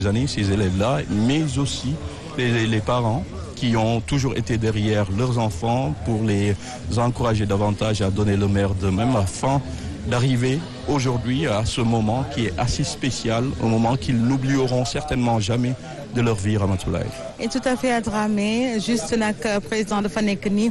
années, ces élèves-là, mais aussi les, les parents qui ont toujours été derrière leurs enfants pour les encourager davantage à donner le meilleur d'eux-mêmes afin d'arriver aujourd'hui à ce moment qui est assez spécial, un moment qu'ils n'oublieront certainement jamais de leur vie Ramatoulaye. et tout à fait Dramé juste nag président dafa nekk ni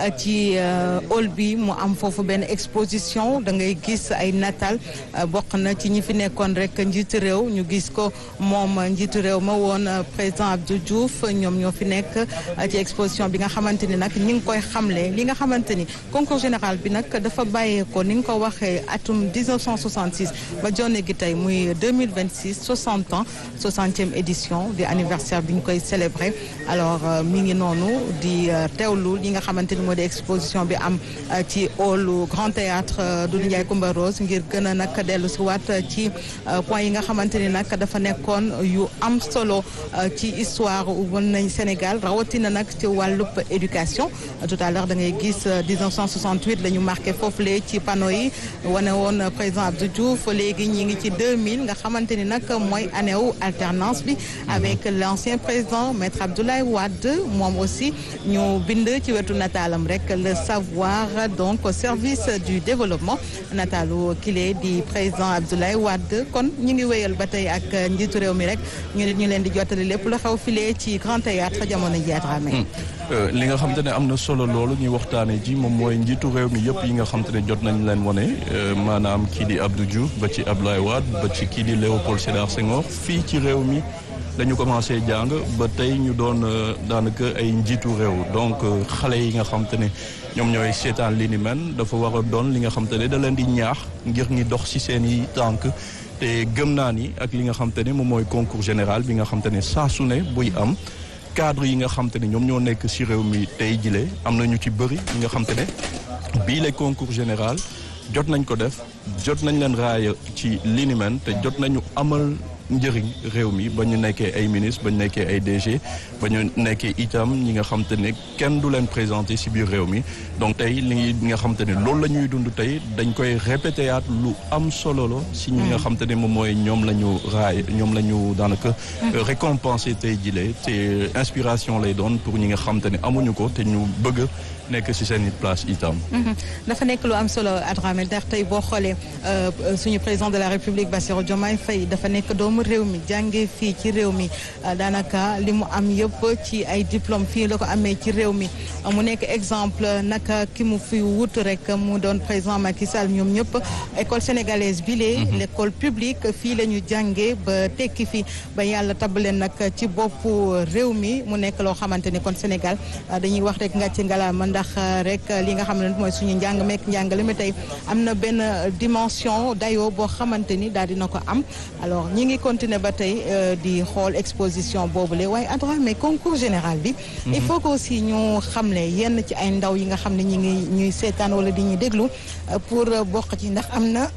ci hall bi mu am foofu benn exposition da ngay gis ay natal bokk na ci ñi fi nekkoon rek njiitu réew ñu gis ko moom njiitu réew ma woon président Abdou Diouf ñoom ñoo fi nekk ci exposition bi nga xamante ni nag ñi ngi koy xamle li nga xamante ni concours général bi nag dafa bàyyeekoo ni nga ko waxee atum 1966 ba jonne gi tey muy 2026 60 ans 60e édition di anniversaire bi ñu koy célébrer alors mi ngi noonu di teewlu li nga xamante ni moo di exposition bi am ci hall Grand Théâtre Doudou Ndiaye Coumba Rose ngir gën a nag dellu si waat ci point yi nga xamante ni nag dafa nekkoon yu am solo ci histoire wan nañ Sénégal rawatina nag ci wàllub éducation tout à l'heure da ngay gis 1968 la ñu marqué foofule ci panneau yi wane woon président Abdou Diouf léegi ñi ngi ci 2000 nga xamante ni nag mooy année wu alternance bi avec l'ancien président maître Abdoulaye Wade moom aussi ñu bind ci wetu nataalam rek le savoir donc au service du développement nataalu kile di président Abdoulaye Wade kon ñu ngi wéyal ba tey ak njiitu réew mi rek ñu nit ñu leen di jottali lépp lu xew file ci grand théâtre jamono ji Dramé li nga xam te ne am na solo loolu ñuy waxtaane ji moom mooy njiitu réew mi yëpp yi nga xam te ne jot nañ leen wane maanaam kii di Abdou Diouf ba ci Abdoulaye Wade ba ci kii di Léopold Sédar Senghor fii ci réew mi dañu commencé jàng ba tey ñu doon daanaka ay njiitu réew donc xale yi nga xam te ne ñoom ñooy seetaan li ni men dafa war a doon li nga xam te ne da leen di ñaax ngir ñi dox ci seen i tànk te gëm naa ni ak li nga xam te ne moom mooy concours général bi nga xam te ne saa su ne buy am cadre yi nga xam te ne ñoom ñoo nekk ci réew mi tey jile am na ñu ci bëri yi nga xam te ne bii le concours général jot nañ ko def jot nañ leen raaya ci li ni men te jot nañu amal njëriñ réew mi ba ñu nekkee ay ministre ba ñu nekkee ay DG ba ñu nekkee itam ñi nga xam te ne kenn du leen présenté ci biir réew mi donc tey li nga xam te ne loolu la ñuy dund tey dañ koy répété yaat lu am solo la ci ñi nga xam te ne moom mooy ñoom la ñu raay ñoom la ñu daanaka récompensé tey jile te inspiration lay doon pour ñi nga xam te ne amuñu ko te ñu bëgg nekk ci seen place itam. dafa nekk lu am solo Adramé ndax tey boo xoolee suñu président de la République Bassirou Diomaye Faye dafa nekk doomu réew mi jàngee fii ci réew mi daanaka li mu am yëpp ci ay diplôme fii la ko amee ci réew mi mu nekk exemple naka ki mu fi wut rek mu doon président Macky Sall ñoom ñëpp école sénégalaise bi lee l'école publique fii la ñu jàngee ba tekki fi ba yàlla tabaleen nag ci boppu réew mi mu nekk loo xamante ni kon Sénégal dañuy wax rek nga ci ngalaama ndax rek li nga xam ne mooy suñu njàng meek njàngale mi tey am na benn dimension dayoo boo xamante ni daal dina ko am alors ñi ngi continuer ba tey di xool exposition boobule waaye Adramé concours général bi il faut que aussi ñu xamle yenn ci ay ndaw yi nga xam ne ñi ngi ñuy seetaan wala di ñuy déglu pour bokk ci ndax am na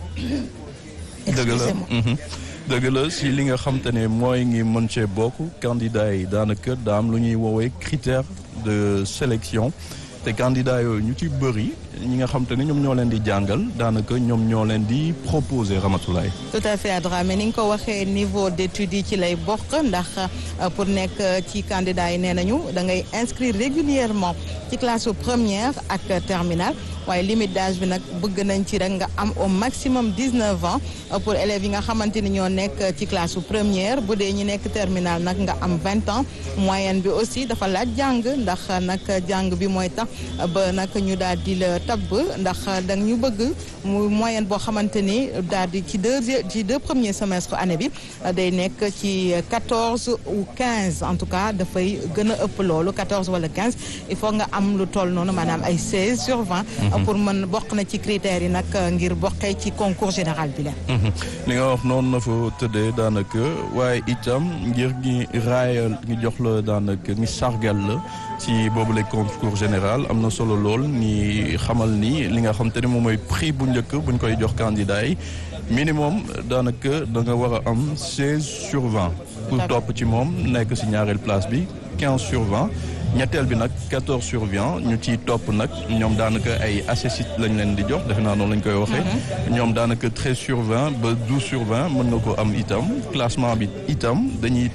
dëgg la dëgg la si li nga xam te ne mooy ngi mën cee bokk candidat yi daanaka daa am lu ñuy woowee critère de sélection te candidat yooyu ñu ci bëri ñi nga xam te ne ñoom ñoo leen di jàngal daanaka ñoom ñoo leen di proposer Ramatoulaye. tout à fait Adramé ni nga ko waxee niveau d'études yi ci lay bokk ndax pour nekk ci candidat yi nee nañu da ngay inscrire régulièrement ci classe première ak terminale waaye limite d'âge bi nag bëgg nañ ci rek nga am au maximum 19 ans pour élèves yi nga xamante ni ñoo nekk ci classe première bu dee ñi nekk terminale nag nga am 20 ans moyenne bi aussi dafa laaj jàng ndax nag jàng bi mooy tax ba nag ñu daal di la tabb ndax da ñu bëgg mu moyenne boo xamante ni daal di ci deux ci deux premiers semestres année bi day nekk ci 14 ou 15 en tout cas dafay gën a ëpp loolu 14 wala 15 il faut nga am lu toll noonu maanaam ay 16 sur 20. pour mën bokk na ci critères yi nag ngir bokkee ci concours général bi la. li nga wax noonu na fa tëddee daanaka waaye itam ngir ñi raayal ñi jox la daanaka ñi sargal la ci boobu le concours général am na solo lool ni xamal ni li nga xam te ne moom mooy prix bu njëkk buñ koy jox candidat yi minimum daanaka da nga war a am 16 sur 20. pour topp ci moom nekk ci ñaareel place bi 15 sur 20. ñetteel bi nag 14 sur 20 ñu ciy topp nag ñoom daanaka ay accessit lañ leen di jox defe naa noonu lañ koy waxee. ñoom daanaka 13 sur 20 ba 12 sur 20 mën nga ko am itam classement bi itam dañuy